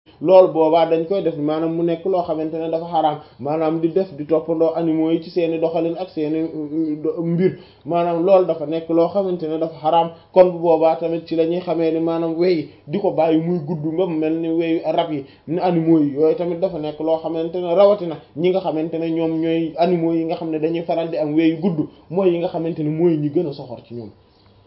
loolu boobaa dañ koy def maanaam mu nekk loo xamante ne dafa xaraam maanaam di def di toppandoo animaux yi ci seeni doxalin ak seeni mbir maanaam loolu dafa nekk loo xamante ne dafa xaraam kon bu boobaa tamit ci la ñuy xamee ni maanaam wey di ko bàyyi muy gudd ba mu mel ni weyu rab yi ni animaux yi yooyu tamit dafa nekk loo xamante ne rawatina ñi nga xamante ne ñoom ñooy animaux yi nga xam ne dañuy faral di am weyu gudd mooy yi nga xamante ne mooy ñi gën a soxor ci ñoom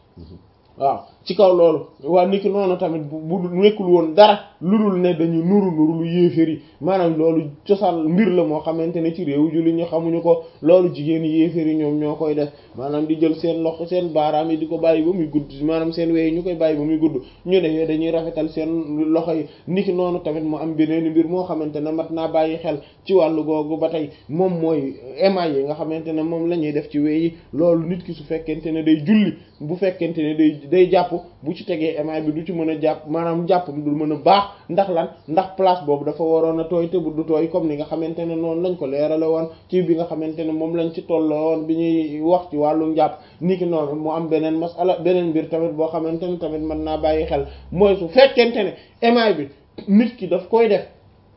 waaw ci kaw loolu waa niki noonu tamit bu bu nekkul woon dara lu dul ne dañu nuru nuru lu yéeféer yi maanaam loolu cosaan mbir la moo xamante ne ci réew julli ñu xamuñu ko loolu jigéen yéeféer yi ñoom ñoo koy def maanaam di jël seen loxo seen baaraam yi di ko bàyyi ba muy gudd maanaam seen wey ñu koy bàyyi ba muy gudd ñu ne dañuy rafetal seen loxo yi niki noonu tamit mu am beneen mbir moo xamante ne mat naa bàyyi xel ci wàllu googu ba tey moom mooy émail yi nga xamante ne moom la ñuy def ci wey yi loolu nit ki su fekkente ne day julli bu fekkente ne day day jàpp bu ci tegee émail bi du ci mën a jàpp maanaam jàpp bi du mën a baax ndax lan ndax place boobu dafa waroon a tooy te bu du tooy comme ni nga xamante ne noonu lañ ko leerale woon ci bi nga xamante ne moom lañ ci tolloo woon bi ñuy wax ci wàllu njàpp niki noonu mu am beneen masala beneen mbir tamit boo xamante ne tamit mën naa bàyyi xel mooy su fekkente ne émail bi nit ki daf koy def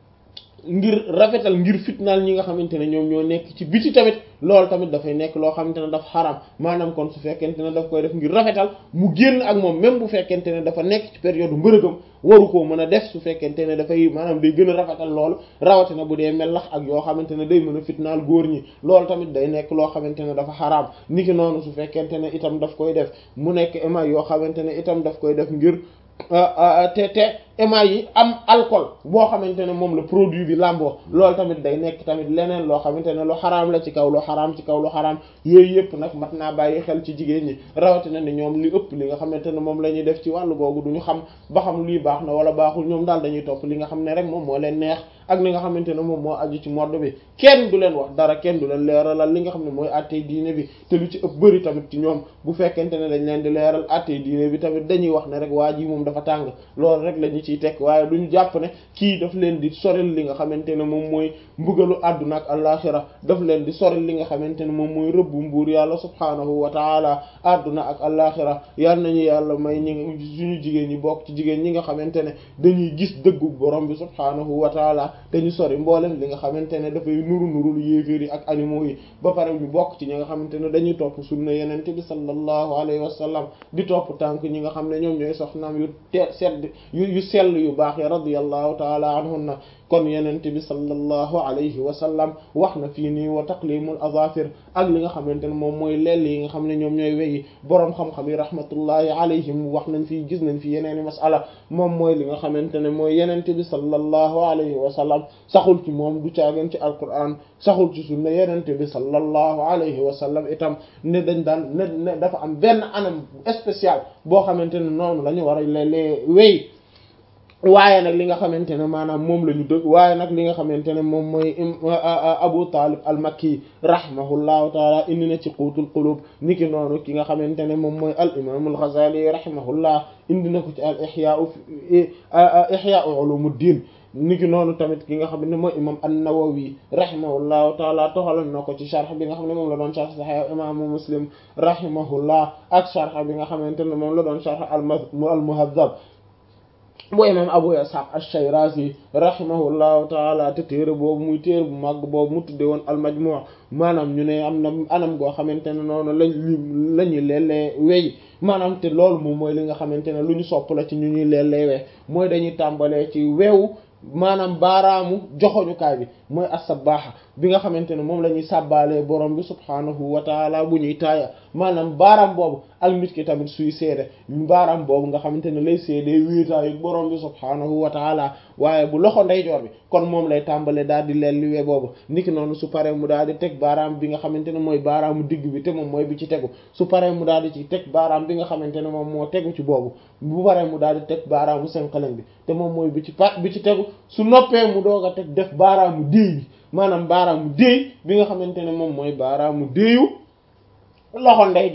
ngir rafetal ngir fitnaal ñi nga xamante ne ñoom ñoo nekk ci biti tamit loolu tamit dafay nekk loo xamante ne dafa xaram maanaam kon su fekkente ne daf koy def ngir rafetal mu génn ak moom même bu fekkente ne dafa nekk ci période mbërëgam waru koo mën a def su fekkente ne dafay maanaam day gën a rafetal loolu rawatina bu dee melax ak yoo xamante ne day mën a fitnaal góor ñi loolu tamit day nekk loo xamante ne dafa xaraam niki noonu su fekkente ne itam daf koy def mu nekk émail yoo xamante ne itam daf koy def ngir te te émail yi am alcool boo xamante ne moom la produit bi làmboo loolu tamit day nekk tamit leneen loo xamante ne lu xaraam la ci kaw lu xaraam ci kaw lu xaraam yooyu yëpp nag mat naa bàyyi xel ci jigéen ñi rawatina ne ñoom li ëpp li nga xamante ne moom la ñuy def ci wàllu googu duñu xam ba xam lii baax na wala baaxul ñoom daal dañuy topp li nga xam ne rek moom moo leen neex ak li nga xamante ne moom moo aju ci mode bi kenn du leen wax dara kenn du leen leeralal li nga xam ne mooy attey diine bi te lu ci ëpp bëri tamit ci ñoom bu fekkente ne dañ leen di leeral attey diine bi tamit dañuy wax ne rek waa ji moom dafa tàng loolu rek la ñu ciy tekk waaye duñu jàpp ne kii daf leen di soril li nga xamante ne moom mooy mbugalu àdduna ak alaxira daf leen di soril li nga xamante ne moom mooy rëbbu mbuur yàlla subhaanahu wa taala àdduna ak alaxira yal nañu yàlla may ñi suñu jigéen ñi bokk ci jigéen ñi nga xamante ne dañuy gis dëggu borom bi subhaanahu wa taala te ñu sori mboolem li nga xamante ne dafay nuru nuru lu yéeféer yi ak animaux yi ba pare ñu bokk ci ñi nga xamante ne dañuy topp sunna yenente bi sallallahu alayhi wa sallam di topp tànk ñi nga xam ne ñoom ñooy soxnaam yu te sedd yu yu sell yu baax ya radiyallahu taala anhunna kon yenente bi sallallahu alayhi wa sallam wax na fii nii wa taqlimul azafir ak li nga xamante ne moom mooy lell yi nga xam ne ñoom ñooy weyi boroom xam-xam yi rahmatullahi alayhim wax nañ fii gis nañ fi yeneeni masala moom mooy li nga xamante ne mooy yenente bi sallallahu alayhi wa sallam saxul ci moom du caagan ci alquran saxul ci sunna yenente bi sallallahu alayhi wa sallam itam ne dañ daan ne ne dafa am benn anam spécial boo xamante ne noonu la ñu war a lelee wey waaye nag li nga xamante ne maanaam moom la ñu dëgg waaye nag li nga xamante ne moom mooy Abu Talib al-Makki rahimahullahu taala indi na ci quutul qulub niki noonu ki nga xamante ne moom mooy al imam al-Ghazali rahimahullah indi na ko ci al ihya ihya ulumuddin niki noonu tamit ki nga xam ne mooy imam an-Nawawi rahimahullahu taala toxaloon na ko ci sharh bi nga xam ne moom la doon sharh Sahih imaamu Muslim rahimahullah ak sharh bi nga xamante ne moom la doon sharh al-Muhazzab bu imam Abu Ishaq ash-Shirazi rahimahullahu taala te téere boobu muy téere bu màgg boobu mu tudde woon al-Majmu' maanaam ñu ne am na anam goo xamante ne noonu lañ la ñuy leellee wey maanaam te loolu moom mooy li nga xamante ne lu ñu sopp la ci ñu ñuy leellee we mooy dañuy tàmbalee ci weewu maanaam baaraamu joxoñukaay bi mooy as-sabaaxa bi nga xamante ne moom la ñuy sàbbaalee borom bi subhaanahu wa taala bu ñuy taaya maanaam baaraam boobu ak nit ki tamit suy seede baaraam boobu nga xamante ne lay seedee wéetaayu borom bi subhaanahu wa taala waaye bu loxo ndeyjoor bi kon moom lay tàmbalee daal di leen liwee boobu niki noonu su paree mu daal di teg baaraam bi nga xamante ne mooy baaraamu digg bi te moom mooy bi ci tegu su paree mu daal di ci teg baaraam bi nga xamante ne moom moo tegu ci boobu bu paree mu daal di teg baaraamu senqalen bi te moom mooy bi ci pa bi ci tegu su noppee mu doog a teg def baaraamu déey bi maanaam baaraamu déey bi nga xamante ne moom mooy baaraamu déeyu loxo ndeyjoor bi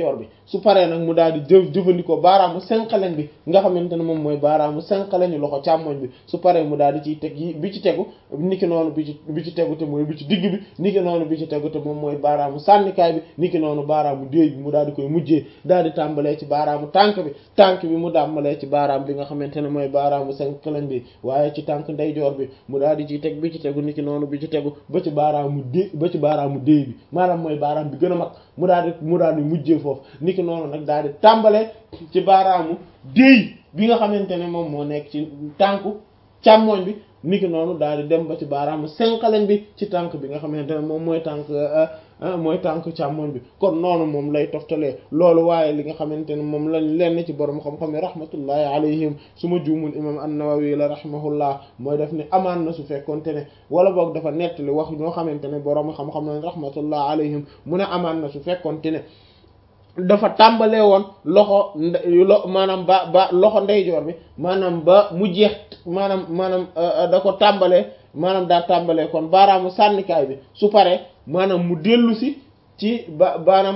su paree nag mu daal di jëf jëfandikoo baaraamu senqaleñ bi nga xamante ne moom mooy baaraamu senqaleñu loxo càmmoñ bi su paree mu daal di ciy teg yi bi ci tegu niki noonu bi ci bi ci tegu te mooy bi ci digg bi niki noonu bi ci tegu te moom mooy baaraamu sànnikaay bi niki noonu baaraamu déey bi mu daal di koy mujjee daal di tàmbalee ci baaraamu tànk bi tànk bi mu tàmbalee ci baaraam bi nga xamante ne mooy baaraamu senqaleñ bi waaye ci tànk ndeyjoor bi mu daal di ciy teg bi ci tegu niki noonu bi ci tegu ba ci baaraamu dé ba ci baaraamu déey bi maanaam mooy baaraam bi gën a mag mu daal di mu daal di mujjee foofu niki noonu nag daal di tàmbalee ci baaraamu déey bi nga xamante ne moom moo nekk ci tànku càmmoñ bi niki noonu daal di dem ba ci baaraamu senqaleñ bi ci tànk bi nga xamante ne moom mooy tànk mooy tànk càmmoñ bi kon noonu moom lay toftalee loolu waaye li nga xamante ne moom lañ lenn ci borom xam-xam yi rahmatullahi alayhim su ma juumul imam an-Nawawi la rahimahullah mooy def ni amaan na su fekkonte ne wala boog dafa nettali wax ñoo xamante ne borom xam-xam lañ rahmatullah alayhim mu ne amaan na su fekkonte ne dafa tàmbalee woon loxo lo maanaam ba ba loxo ndeyjoor bi maanaam ba mu jeex maanaam maanaam da ko tàmbalee maanaam daa tàmbalee kon baaraamu sànnikaay bi su paree maanaam mu dellu si ci ba baaraam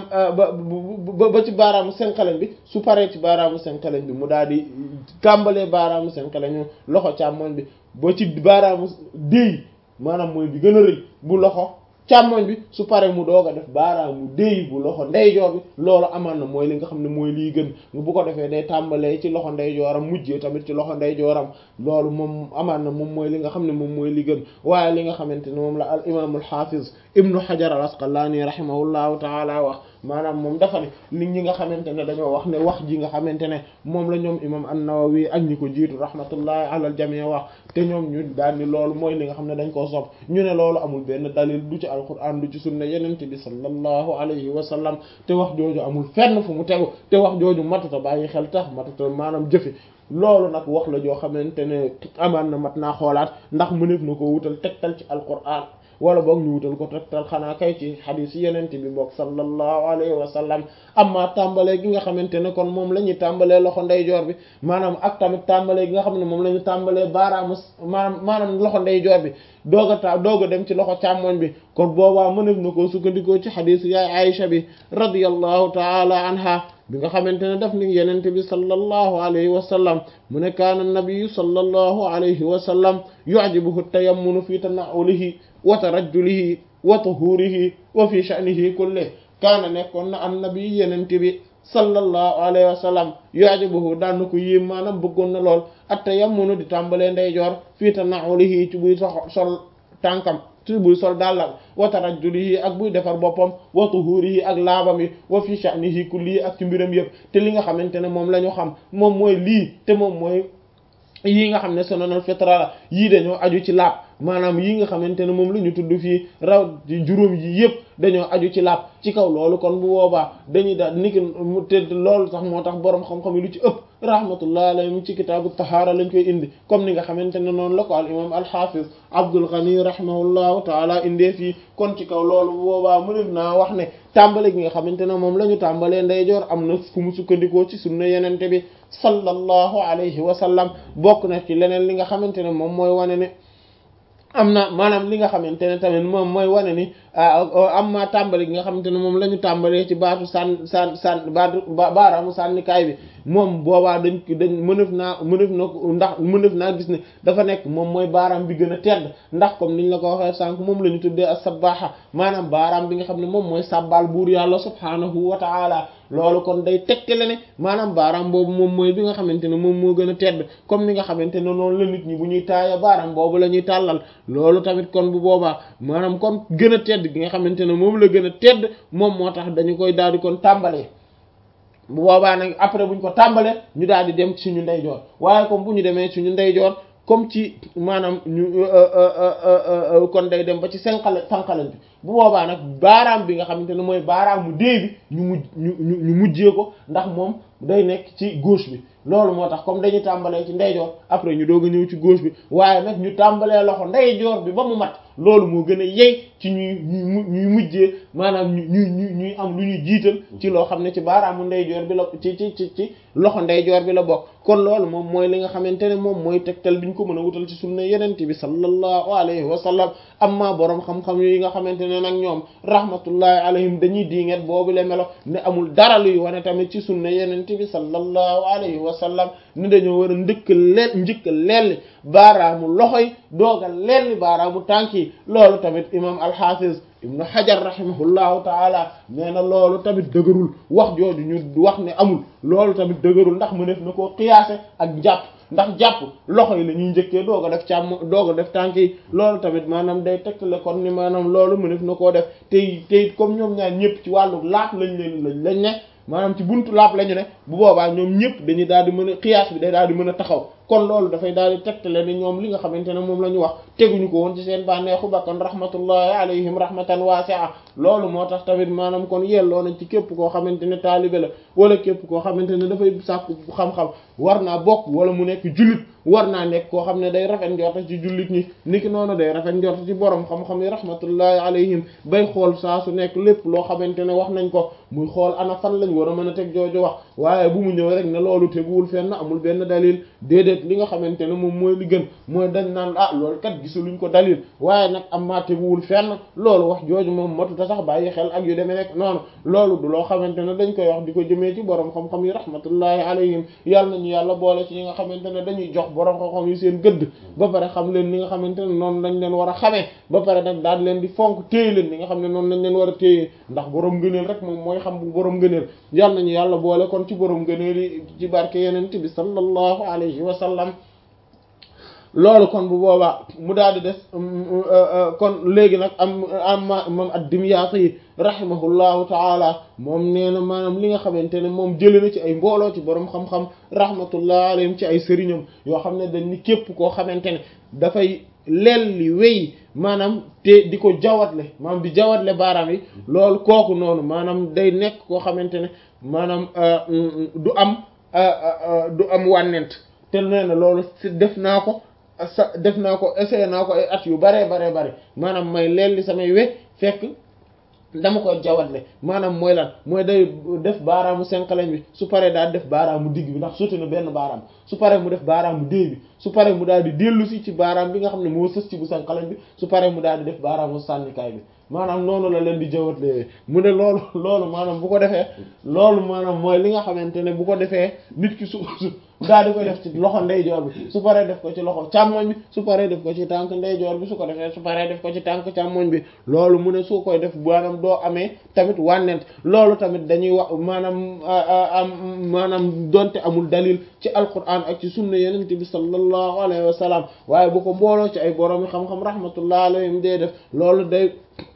ba ba ci baaraamu senqaleñ bi su paree ci baaraamu senqaleñ bi mu daal di tàmbalee baaraamu senqaleñu loxo càmmoñ bi ba ci baaraamu déy maanaam mooy bi gën a rëy bu loxo càmmoñ bi su paree mu doog a def baaraamu déy bu loxo ndeyjoor bi loolu amaan na mooy li nga xam ne mooy liy gën bu ko defee day tàmbalee ci loxo ndeyjooram mujjee tamit ci loxo ndeyjooram loolu moom amaan na moom mooy li nga xam ne moom mooy li gën waaye li nga xamante ne moom la al imaamul xaafiz ibnu xajar al asqalaani rahimahullahu taala wax maanaam moom dafa ne li ñi nga xamante ne dañoo wax ne wax ji nga xamante ne moom la ñoom imam an-Nawawi ak ñi ko jiitu rahmatullahi ala al jamii wax te ñoom ñu daal ni loolu mooy li nga xam ne dañ koo sopp ñu ne loolu amul benn dalil du ci alquran du ci sunna yenente bi sallallahu alayhi wa sallam te wax jooju amul fenn fu mu tegu te wax jooju matuta bàyyi xel tax matuta maanaam jëfe loolu nag wax la joo xamante ne amaan na mat naa xoolaat ndax mëneef na ko wutal tegtal ci alquran wala boog ñu wutal ko tegtal xanaa kay ci xadiis yenente bi boog sallallahu alayhi wa sallam amma tàmbalee gi nga xamante ne kon moom la ñuy tàmbalee loxo ndeyjoor bi maanaam ak tamit tàmbalee gi nga xam ne moom la ñu tàmbalee baaraamu maanaam maanaam loxo ndeyjoor bi doog a ta doog a dem ci loxo càmmoñ bi kon boobaa mënef na koo sukkandikoo ci xadiis yaay Aïcha bi radiyallahu taala anha bi nga xamante ne daf ni yenente bi sallallahu alayhi wa sallam mu ne kaana nabiyu sallallahu alayhi wa sallam yu'jibuhu tayammunu fi tana'ulihi wa tarajjulihi wa tuhurihi wa fi sha'nihi kulli kaana nekkoon na an nabi yenente bi sallallahu alayhi wa sallam yu'jibuhu daan na ko yéem maanaam bëggoon na lool at tayammunu di tàmbalee ndeyjoor fi tana'ulihi ci buy sox sol tànkam ci buy sol dàllam wa tarajjulihi ak buy defar boppam wa tuhurihi ak laabam yi wa fi sha'nihi kulli ak ci mbiram yëpp te li nga xamante ne moom la ñu xam moom mooy lii te moom mooy yii nga xam ne sunanul fitra la yii dañoo aju ci laab maanaam yii nga xamante ne moom la ñu tudd fii raw juróom yi yëpp dañoo aju ci laab ci kaw loolu kon bu boobaa dañuy daal niki te loolu sax moo tax boroom xam-xam yi lu ci ëpp rahmatullah alayhim ci kitaabu tahaara lañ koy indi comme ni nga xamante ne noonu la ko al imam al-hafiz Abdul Ghani rahimahullahu taala indee fii kon ci kaw loolu bu boobaa mënef naa wax ne tàmbale gi nga xamante ne moom la ñu tàmbalee ndeyjoor am na fu mu sukkandikoo ci sunna yenente bi sallallahu alayhi wa sallam bokk na ci leneen li nga xamante ne moom mooy wane ne am na maanaam li nga xamante ne tamit moom mooy wane ni am ma tàmbali gi nga xamante ne moom la ñu tàmbalee ci baatu sànn sànn sànn baatu baaraamu sànnikaay bi moom boobaa dañ dañ mënef naa mënef na ndax mënef naa gis ne dafa nekk moom mooy baaraam bi gën a tedd ndax comme niñ la ko waxee sànq moom la ñu tuddee as-sabbaaha maanaam baaraam bi nga xam ne moom mooy sàbbaal buur yàlla subhaanahu wa ta'ala loolu kon day tegtale ne maanaam baaraam boobu moom mooy bi nga xamante ne moom moo gën a tedd comme ni nga xamante ne noonu la nit ñi bu ñuy taaya baaraam boobu la ñuy tàllal loolu tamit kon bu boobaa maanaam kon gën a tedd gi nga xamante ne moom la gën a tedd moom moo tax dañu koy daal di kon tàmbalee bu boobaa nag après bu ñu ko tàmbalee ñu daal di dem ci suñu ndeyjoor waaye comme bu ñu demee suñu ndeyjoor comme ci maanaam ñu kon day dem ba ci senqale sànqalañ bi bu boobaa nag baaraam bi nga xamante ne mooy baaraam mu dee bi ñu mujj ñu ñu ñu mujjee ko ndax moom day nekk ci gauche bi loolu moo tax comme dañu tàmbalee ci ndeyjoor après ñu doog a ñëw ci gauche bi waaye nag ñu tàmbalee loxo ndeyjoor bi ba mu mat loolu moo gën a yey ci ñuy ñuy ñuy mujjee maanaam ñu ñuy ñuy am lu ñuy jiital ci loo xam ne ci baaraamu ndeyjoor bi la ci ci ci ci loxo ndeyjoor bi la bokk kon loolu moom mooy li nga xamante ne moom mooy tegtal bi ñu ko mën a wutal ci sunna yenente bi sallallahu alayhi wa sallam amma boroom xam-xam yi nga xamante ne ne nag ñoom rahmatullahi alayhim dañuy diinget boobu le melo ne amul dara luy wane tamit ci sunna yeneen bi sallallahu alayhi wa sallam ni dañoo war a ndëkk leel njëkk lelli baaraamu loxo yi dooga lelli baaraamu tànk yi loolu tamit imam al-Hafiz ibnu Hajar rahimahullahu taala nee na loolu tamit dëgërul wax jooju ñu wax ne amul loolu tamit dëgërul ndax mu def na koo qiyaase ak jàpp ndax jàpp loxo yi la ñuy njëkkee doog a def càmm doog a def tànk yi loolu tamit maanaam day tegtale kon ni maanaam loolu mu def na koo def tey tey comme ñoom ñaar ñëpp ci wàllu laap lañ leen lañ lañ ne maanaam ci buntu laap lañu ne bu boobaa ñoom ñëpp dañuy daal di mën a xiyaas bi day daal di mën a taxaw kon loolu dafay daal di tegtale ni ñoom li nga xamante ne moom la ñu wax teguñu ko woon ci seen bànneexu bakkan rahmatullahi alayhim rahmatan wasi'a loolu moo tax tamit maanaam kon yelloo nañ ci képp koo xamante ne taalibe la wala képp koo xamante ne dafay sàkku xam-xam war naa bokk wala mu nekk jullit war naa nekk koo xam ne day rafet njorta ci jullit ñi niki noonu day rafet njorta ci borom xam-xam yi rahmatullahi alayhim bay xool saa su nekk lépp loo xamante ne wax nañ ko muy xool ana fan lañ war a mën a teg jooju wax waaye bu mu ñëw rek ne loolu teguwul fenn amul benn dalil déedéet li nga xamante ne moom mooy li gën mooy dañ naan ah loolu kat gisuluñ ko dalil waaye nag am maa teguwul fenn loolu wax jooju moom matuta sax bàyyi xel ak yu demee nekk noonu loolu du loo xamante ne dañ koy wax di ko jëmee ci borom xam-xam yi rahmatullahi alayhim yàlla nañu yàlla boole ci ñi nga xamante ne dañuy jox borom xam-xam yi seen gëdd ba pare xam leen li nga xamante ne noonu lañ leen war a xamee ba pare nag daal leen di fonk téye leen li nga xam ne noonu lañ leen war a téye ndax borom ngëneel rek moom mooy xam bu borom ngëneel yàlla nañu yàlla boole kon ci borom ngëneel yi ci barke yeneen bi sallallahu alayhi wa sallam loolu kon bu boobaa mu daal di des kon léegi nag am am moom ad-Dimyaati yi rahimahullahu taala moom nee na maanaam li nga xamante ne moom jëlee na ci ay mbooloo ci borom xam-xam rahmatullahi alayhim ci ay sëriñam yoo xam ne dañ ni képp koo xamante ne dafay lelli wéy maanaam te di ko jawatle maanaam di jawatle baaraam yi loolu kooku noonu maanaam day nekk koo xamante ne maanaam du am du am wànnent te nee na loolu def naa ko sa def naa ko essayé naa ko ay at yu baree baree bare maanaam may lelli samay we fekk dama koy jawatle maanaam mooy lan mooy day def baaraamu senqaleñ bi su paree daal def baaraamu digg bi ndax suti na benn baaraam su paree mu def baaraamu déy bi su paree mu daal di dellu si ci baaraam bi nga xam ne moo sës ci bu senqaleñ bi su paree mu daal di def baaraamu sànnikaay bi maanaam noonu la leen di jawatle mu ne loolu loolu maanaam bu ko defee loolu maanaam mooy li nga xamante ne bu ko defee nit ki su daal di koy def ci loxo ndeyjoor bi su paree def ko ci loxo càmmoñ bi su paree def ko ci tànk ndeyjoor bi su ko defee su paree def ko ci tànk càmmoñ bi loolu mu ne su koy def maanaam doo amee tamit wànnent loolu tamit dañuy wax maanaam am maanaam donte amul dalil ci alquran ak ci sunna yenent bi sallallahu alayhi wa sallam waaye bu ko mbooloo ci ay boroomi xam-xam rahmatullah alayhim dee def loolu day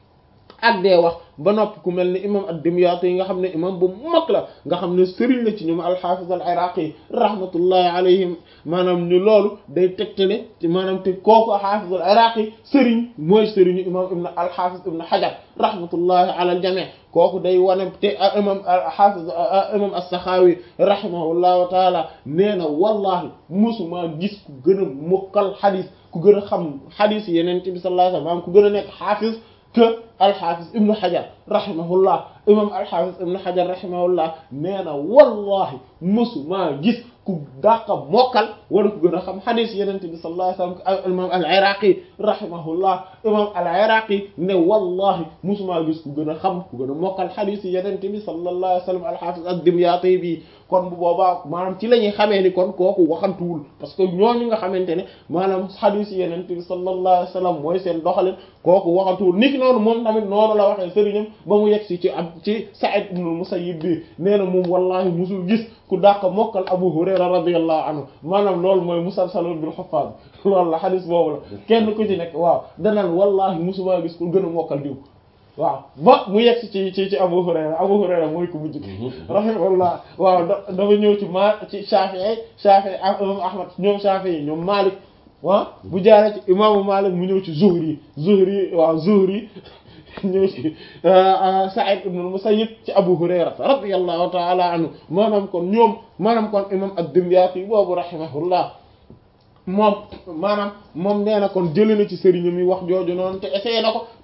ak dee wax ba noppi ku mel ni imam ad-Dimyaati yi nga xam ne imam bu mag la nga xam ne sëriñ la ci ñoom al-Hafiz al-Iraqi rahmatullahi alayhim maanaam ni loolu day tegtale maanaam te kooku al-Hafiz al-Iraqi sëriñ mooy sëriñu imam ibn al-Hafiz ibn Hajar rahmatullahi ala al-jami' kooku day wane te imam al-Hafiz imam as-Sakhawi rahimahullahu taala nee na wallahi musuma gis ku gën a mokkal xadis ku gën a xam xadis yeneen ci bi sallallahu alayhi wasallam ku gën a nekk xaafis que alxaafis ibnu xajar rahimahullah imam alxaafis ibnu xajar rahimahullah nee na wallahi mësumaa gis ku dàqa mokkal wala ku gën a xam xadis yenente bi sallallahu alayhi wasallam imam al iraqi rahimahullah imam al iraqi ne wallahi mësumaa gis ku gën a xam ku gën a mokkal xadis yenente bi sallallahu alayhi wasallam alxaafis ad-Dimyaati bi kon bu boobaa maanaam ci la ñuy xamee ni kon kooku waxantuwul parce que ñooñu nga xamante ne maanaam xadis yenente bi sallallahu alayhi wasallam mooy seen doxalin kooku waxantuwul niki noonu moom tamit noonu la waxee sëriñam ba mu yegg si ci ab ci Sa'id ibn al-Musayyib bi nee na moom wallahi musul gis ku dàq mokkal Abu Hurayra radiyallahu anhu maanaam loolu mooy musalsalun bil huffaz loolu la xadis boobu la kenn ku ci nekk waaw danaan wallahi musuma gis ku gën a mokkal diw waaw ba mu yegg ci ci ci Abu Hurayra Abu Hurayra mooy ko mujj rahimahullah waaw dafa ñëw ci ma ci Shafi'i Shafi'i imam Ahmad ñoom Shafi'i ñoom Malik waaw bu jaaree ci imaamu Malik mu ñëw ci Zuhri Zuhri waaw Zuhri ñëw ci Sa'id ibn al-Musayyib ci Abu Hurayra radiyallahu ta'ala anhu maanaam kon ñoom maanaam kon imam ad-Dimyaati boobu rahimahullah moom maanaam moom nee na kon jëlee na ci sëriñam yi wax jooju noonu te essayé na ko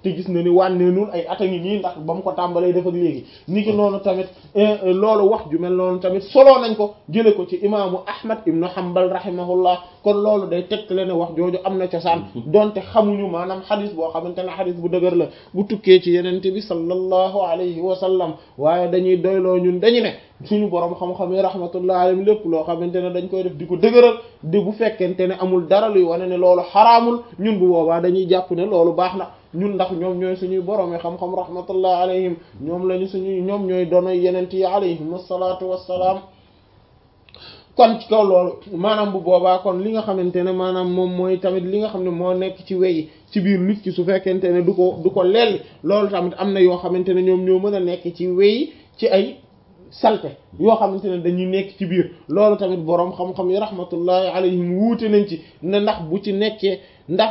te gis na ni wànneenul ay at a ngi nii ndax ba mu ko tàmbalee def ak léegi ni ki noonu tamit loolu wax ju mel noonu tamit soloo nañ ko jële ko ci imaamu ahmad ibnu hanbal rahimahullah kon loolu day tegtale ne wax jooju am na cosaan donte xamuñu maanaam xadis boo xamante ne xadis bu dëgër la bu tukkee ci yenente bi sallallahu alayhi wa sallam waaye dañuy doyloo ñun dañu ne suñu borom xam-xam yi rahmatullah alayhim lépp loo xamante ne dañ koy def di ko dëgëral di bu fekkente ne amul dara luy wane ne loolu xaraamul ñun bu boobaa dañuy jàpp ne loolu baax na ñun ndax ñoom ñooy suñuy borom yi xam-xam rahmatullah alayhim ñoom lañu suñuy ñoom ñooy doonay yenent yi alayhim asalaatu wassalaam kon ci kaw loolu maanaam bu boobaa kon li nga xamante ne maanaam moom mooy tamit li nga xam ne moo nekk ci wey ci biir nit ki su fekkente ne du ko du ko leel loolu tamit am na yoo xamante ne ñoom ñoo mën a nekk ci wey ci ay salte yoo xamante ne dañuy nekk ci biir loolu tamit boroom xam-xam yi rahmatullahi alayhim wuute nañ ci ne ndax bu ci nekkee ndax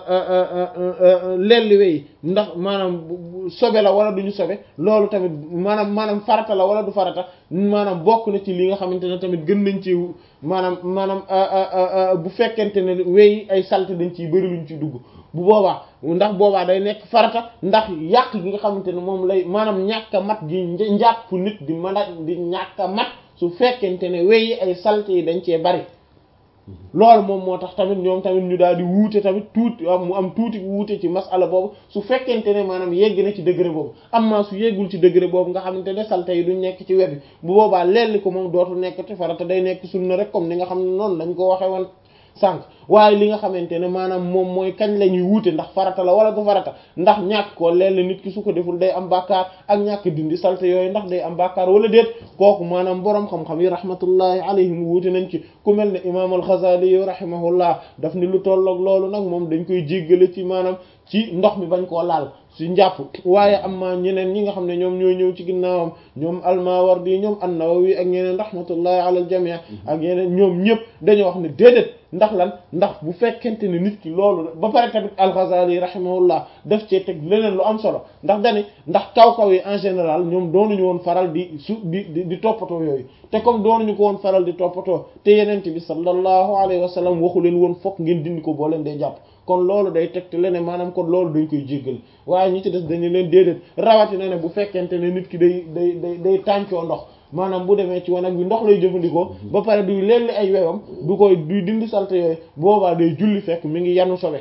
lelli wey ndax maanaam sobe la wala duñu sobe loolu tamit maanaam maanaam farata la wala du farata maanaam bokk na ci li nga xamante ne tamit gën nañ ci maanaam maanaam bu fekkente ne wey ay salte dañ ciy bëri luñ ciy dugg bu boobaa ndax boobaa day nekk farata ndax yàq gi nga xamante ne moom lay maanaam ñàkk a mat gi njàpp nit di mën a di ñàkk a mat su fekkente ne wey ay salte yi dañ cee bari loolu moom moo tax tamit ñoom tamit ñu daal di wuute tamit tuuti mu am tuuti wuute ci masala boobu su fekkente ne maanaam yegg na ci degré boobu am maa su yeggul ci degré boobu nga xamante ne salte yi duñ nekk ci wet bi bu boobaa lelli ko moom dootu nekk ci farata day nekk sunna rek comme ni nga xam ne noonu lañ ko waxee woon sànq waaye li nga xamante ne maanaam moom mooy kañ la ñuy wuute ndax farata la wala du farata ndax ñàkk ko leel nit ki su ko deful day am bàkkaar ak ñàkk dindi salte yooyu ndax day am bàkkaar wala déet kooku maanaam boroom xam-xam yi rahmatullahi alayhim wuute nañ ci ku mel ne imaam al-Ghazali yi rahimahullah daf ni lu tolloog loolu nag moom dañ koy jéggale ci maanaam ci ndox mi bañ koo laal ci njàpp waaye am ma ñeneen ñi nga xam ne ñoom ñoo ñëw ci ginnaawam ñoom al-Mawardi ñoom an-Nawawi ak ñeneen rahmatullahi ala al-jami' ak yeneen ñoom ñëpp dañoo wax ne déedéet ndax lan ndax bu fekkente ne nit ki loolu ba pare tamit al-Ghazali rahimahullah daf cee teg leneen lu am solo ndax dani ndax kaw-kaw yi en général ñoom doonuñu woon faral di su di di di toppatoo yooyu te comme doonuñu ko woon faral di toppatoo te yenente bi sallallahu alayhi wa sallam waxu leen woon fokk ngeen dindi ko boo leen dee jàpp kon loolu day tegte leneen maanaam kon loolu dañ koy jéggal waaye ñi ci des dañu leen déedéet rawatina ne bu fekkente ne nit ki day day day day tàncoo ndox maanaam bu demee ci wanag bi ndox lay jëfandikoo ba pare duy lelli ay wewam du koy duy dindi salte yooyu boobaa day julli fekk mi ngi yanu sobe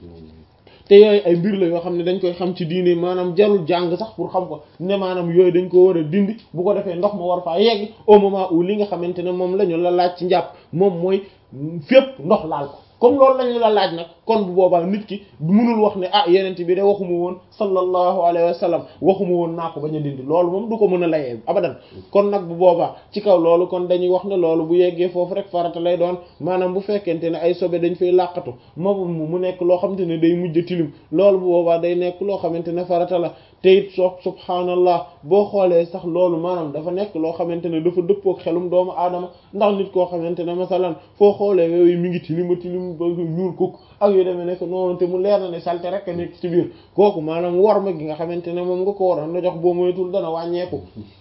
te yooyu ay mbir la yoo xam ne dañ koy xam ci diine maanaam jarul jàng sax pour xam ko ne maanaam yooyu dañ ko war a dindi bu ko defee ndox ma war faa yegg au moment où li nga xamante ne moom la ñu la laaj ci njàpp moom mooy fépp ndox laal ko comme loolu lañu la laaj nag kon bu boobaa nit ki mënul wax ne ah yenent bi de waxuma woon sallallahu alayhi wa sallam waxuma woon naa ko bañ a dindi loolu moom du ko mën a layee abadan kon nag bu boobaa ci kaw loolu kon dañuy wax ne loolu bu yeggee foofu rek farata lay doon maanaam bu fekkente ne ay sobe dañ fay làqatu moom mu nekk loo xamante ne day mujj tilim loolu bu boobaa day nekk loo xamante ne farata la te it so subhaanallah boo xoolee sax loolu maanaam dafa nekk loo xamante ne dafa dëppook xelum doomu aadama ndax nit koo xamante ne masalan foo xoolee yooyu mi ngi tilima tilim ba ñuul kuk ak yu demee nekk noonu te mu leer na ne salte rek a nekk ci biir kooku maanaam war ma gi nga xamante ne moom nga ko waroon na jox boo moytul dana wàññeeku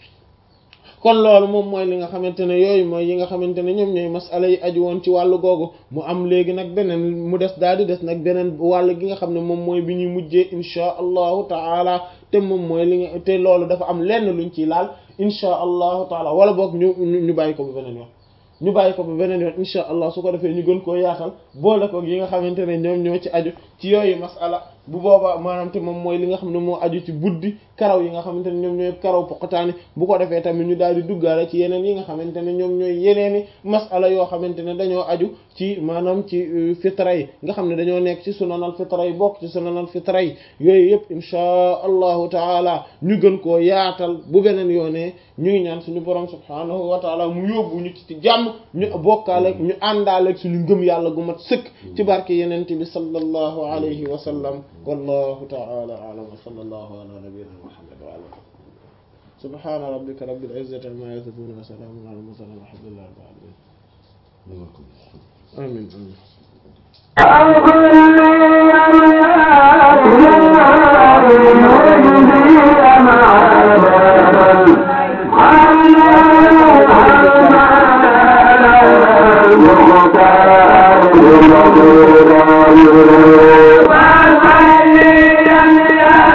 kon loolu moom mooy li nga xamante ne yooyu mooy yi nga xamante ne ñoom ñooy masala yi aju woon ci wàllu googu mu am léegi nag beneen mu des daal di des nag beneen wàll gi nga xam ne moom mooy bi ñuy mujjee inchaa allahu taala te moom mooy li nga te loolu dafa am lenn luñ ciy laal inchaa allahu taala wala boog ñu ñu bàyyi ko ba beneen yoon ñu bàyyi ko ba beneen yoon insha allah su ko defee ñu gën koo yaatal boole ko yi nga xamante ne ñoom ñoo ci aju ci yooyu masala bu boobaa maanaam te moom mooy li nga xam ne moo aju ci buddi karaw yi nga xamante ne ñoom ñooy karaw poqataani bu ko defee tamit ñu daal di duggaale ci yeneen yi nga xamante ne ñoom ñooy yeneeni masala yoo xamante ne dañoo aju ci maanaam ci fitra yi nga xam ne dañoo nekk ci sunanal fitra yi bokk ci sunanal fitra yi yooyu yëpp insha allahu taala ñu gën koo yaatal bu beneen yoonee ñu ngi ñaan suñu borom subhaanahu wa taala mu yóbbu ñu ci jàmm ñu bokkaale ñu àndaaleeg suñu ngëm yàlla gu mat sëkk ci barke yenente bi sallallahu alayhi wa sallam wallahu ta'ala a'lam wa sallallahu ala nabiyyina muhammad wa ala subhana rabbika rabbil izzati amma yasifun wa salamun ala mursalin walhamdulillahi rabbil alamin amin Thank you.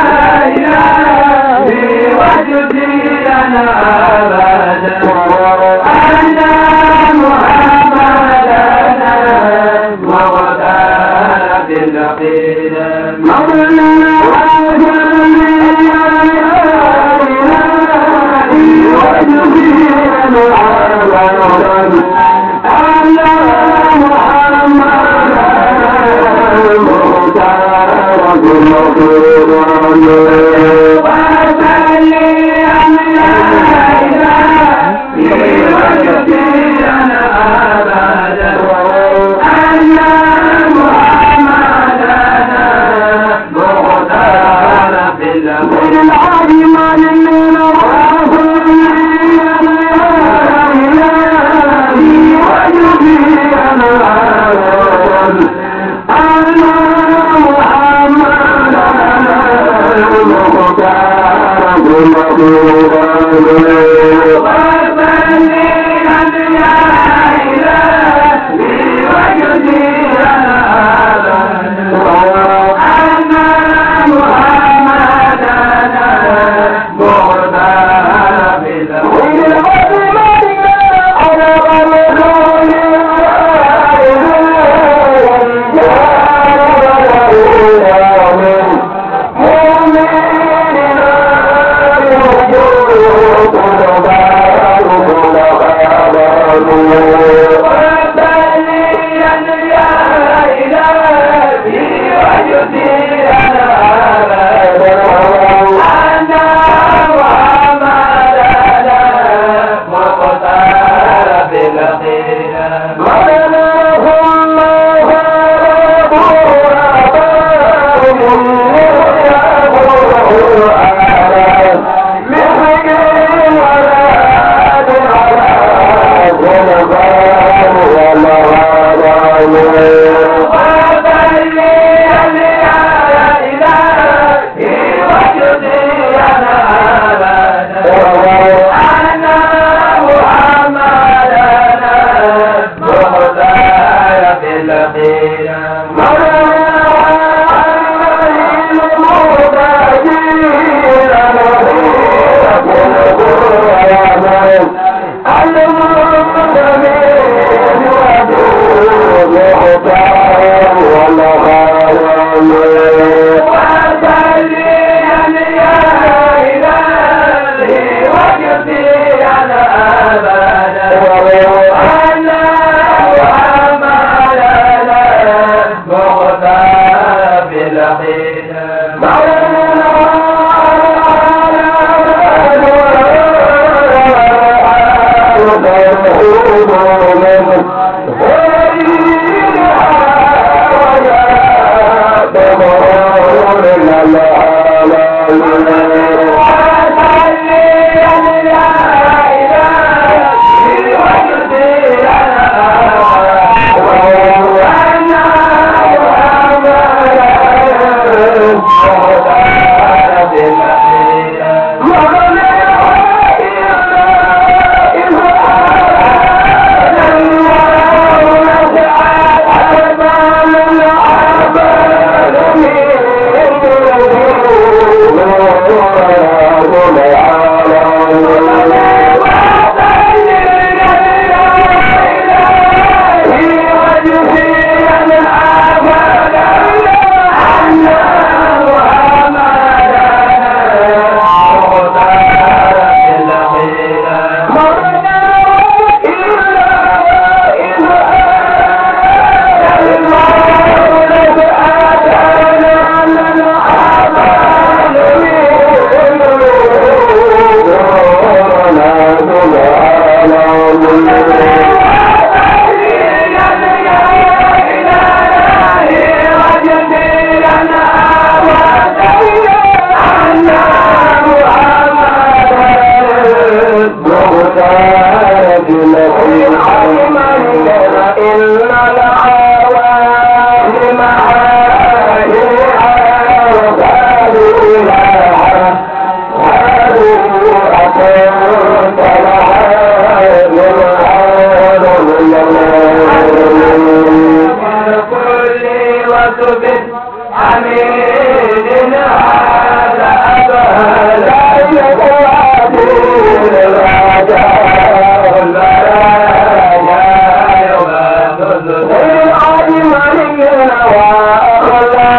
العالم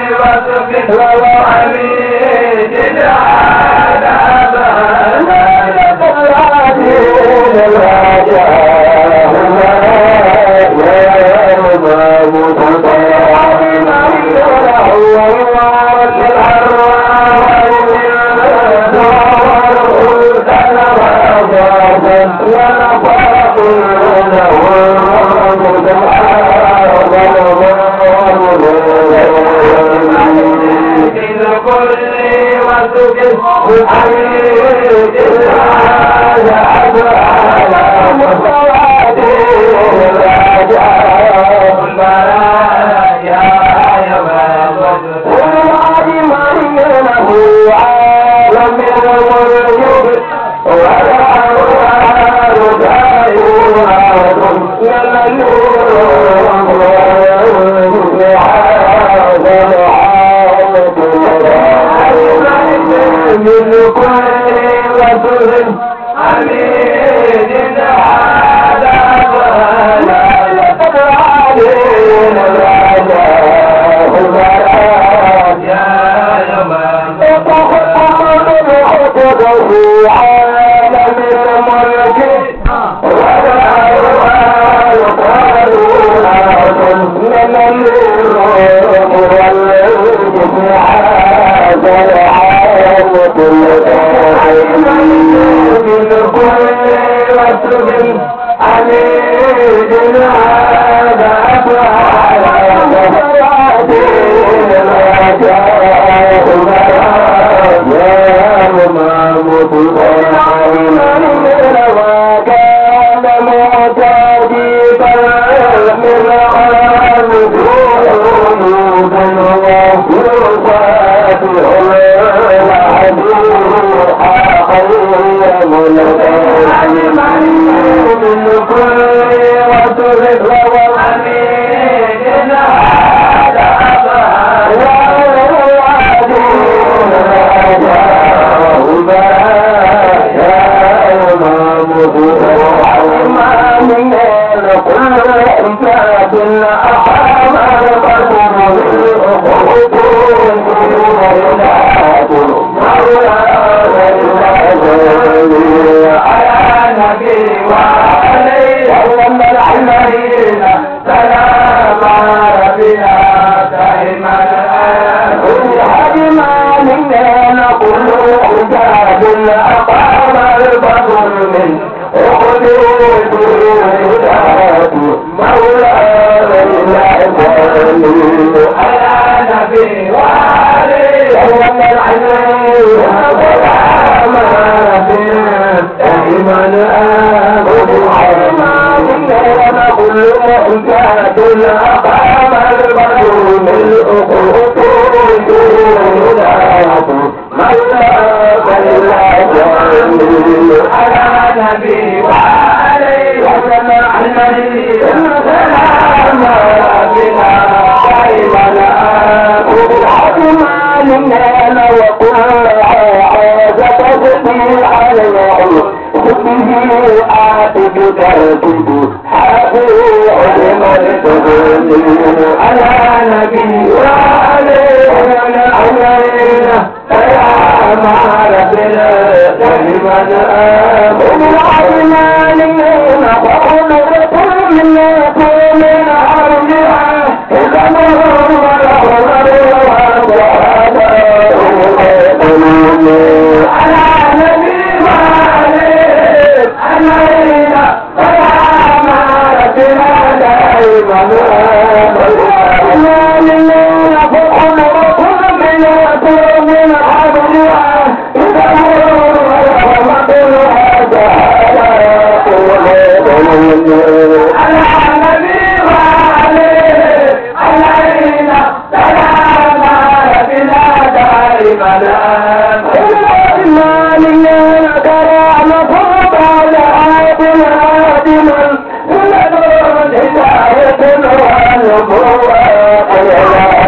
Thank you.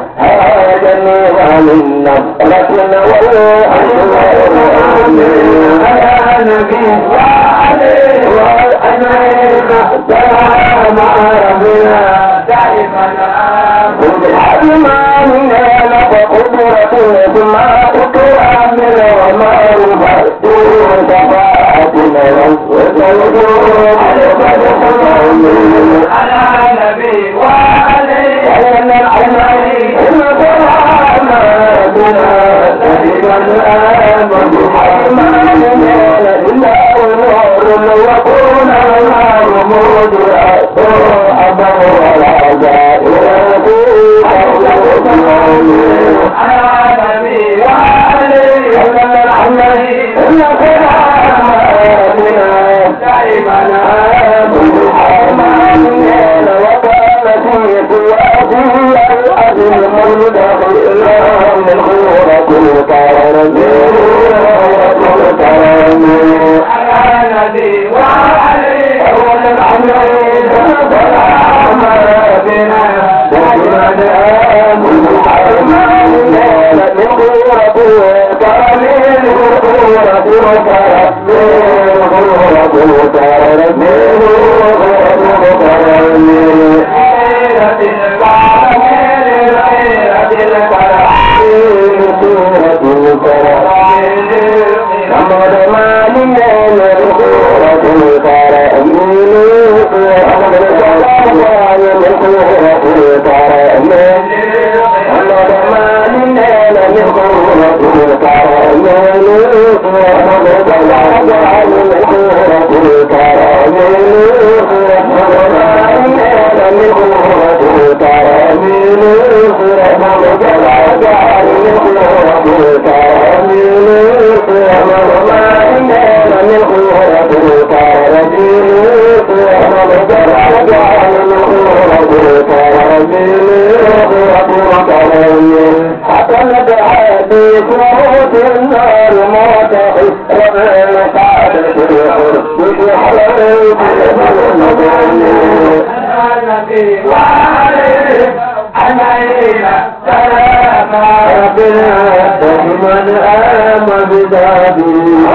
هاجني من نصرة والحسن يا نبي وعليه وأجمعين سلام ربنا دائما بالحكمة من فقدرة ثم أكرم وما رفعت شفاعتنا وتوجه على نبي وعليه وعلى العلمين الكرام بنا دائما آمن بحكمة من إلا ونور وكون الرمود أبا ولا زائر على نبي وعليه وعلى العلمين الكرام بنا دائما آمن بحكمة من وكان في قوته العظيم المدخل من خورة الكرم على نبي وعليه أول العمرين سلام بنا دائما آمن بحكمة من خورة الكرم من خورة الكرم من خورة الكرم من خورة الكرم حصلت حديث موت النار موت ربنا قعدت الحرب في حلال النبي وعليه علينا سلام ربنا من آم بذابي